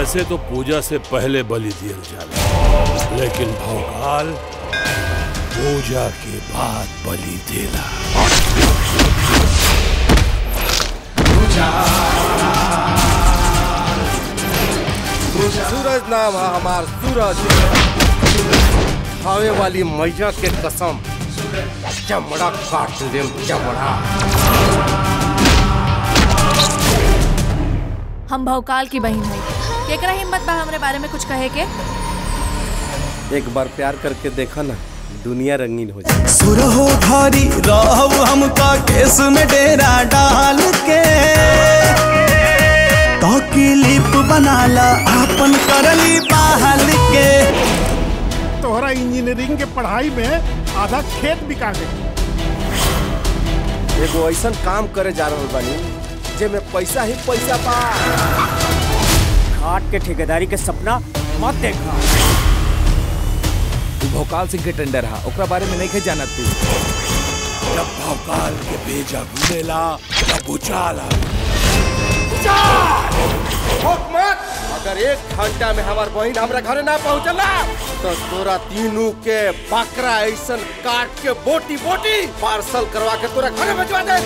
वैसे तो पूजा से पहले बलि दियल जाला लेकिन भौकाल पूजा के बाद बलि देला सूरज नाम है हमार सूरज खावे वाली मैया के कसम चमड़ा काट देम चमड़ा हम भौकाल की बहन है केकरा हिम्मत बा हमरे बारे में कुछ कहे के एक बार प्यार करके देखा ना दुनिया रंगीन हो जाए सुरहो धारी रहु हमका केस में डेरा डाल के तो क्लिप बनाला आपन करली बहाल के तोहरा इंजीनियरिंग के पढ़ाई में आधा खेत बिका गई एगो ऐसा काम करे जा रहा बानी जेमे पैसा ही पैसा बा घाट के ठेकेदारी के सपना मत देखा तू भोकाल सिंह के टेंडर हा ओकरा बारे में नहीं जानत तू जब भौकाल के भेजा घूमेला तब उचाला मत अगर एक घंटा में हमार बहन हमरा घरे ना पहुंचला तो तोरा तीनों के बकरा ऐसा काट के बोटी बोटी पार्सल करवा के तोरा घरे भिजवा दे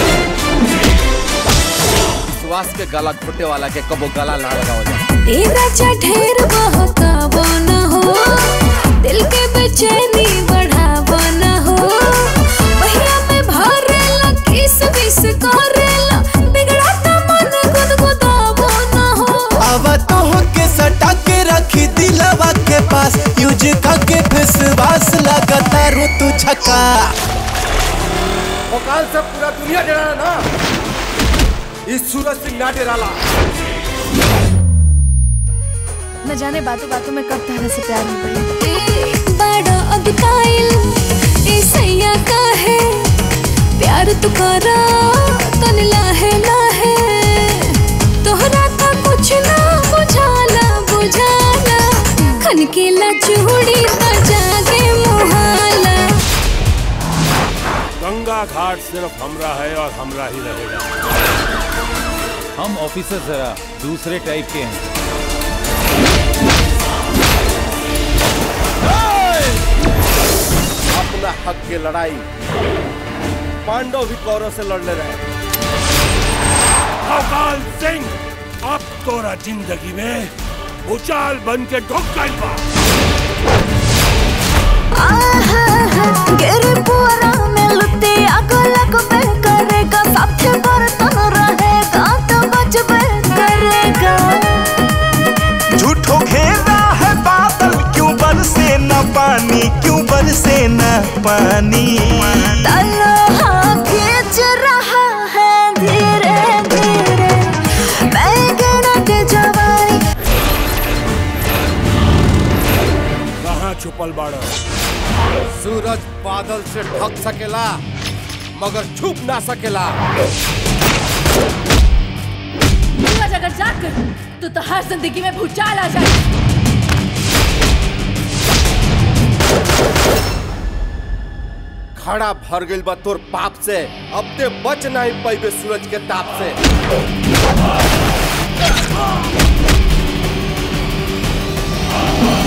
विश्वास के गला घोटे वाला के कबो गला ना लगाओ जाए ए राजा ढेर बहकावो न हो दिल के बेचैनी बढ़ावो न हो पहिया में भरेला किस विस करेला बिगड़ाता मन गुदगुदावो न हो अब तो के सटा के रखी दिलवा के पास यूज करके विश्वास लगता रो तू छका भोकाल से पूरा दुनिया डरा ना इस सूरज सिंह ना डराला न जाने बातों बातों में कब तारा से प्यार हो गई ए, बड़ा अगताइल ए सैया का है प्यार तू करा तन लाहे लाहे तोहरा था कुछ ना बुझाला बुझाला खनकेला चूड़ी बजा के मुहाला गंगा घाट सिर्फ हमरा है और हमरा ही रहेगा हम ऑफिसर जरा दूसरे टाइप के हैं अपना हक की लड़ाई पांडव भी कौरव से लड़ने रहे भौकाल सिंह अब तोरा जिंदगी में उचाल बन के ढुक गइल बा गिर पुअरा में लुटे आगो लगबे करेगा साथे बर्तन रहेगा तो बचबे करेगा झूठो घेरा है बादल क्यों बरसे न पानी क्यों बरसे न पानी तलहा खींच रहा है धीरे धीरे बैगन के जवाई कहाँ छुपल बाड़ा सूरज बादल से ढक सकेला मगर छुप ना सकेला सूरज अगर जाग गई तो तो हर जिंदगी में भूचाल आ जाए खड़ा भर गइल बा तोर पाप से अब ते बच नहीं पैबे सूरज के ताप से आ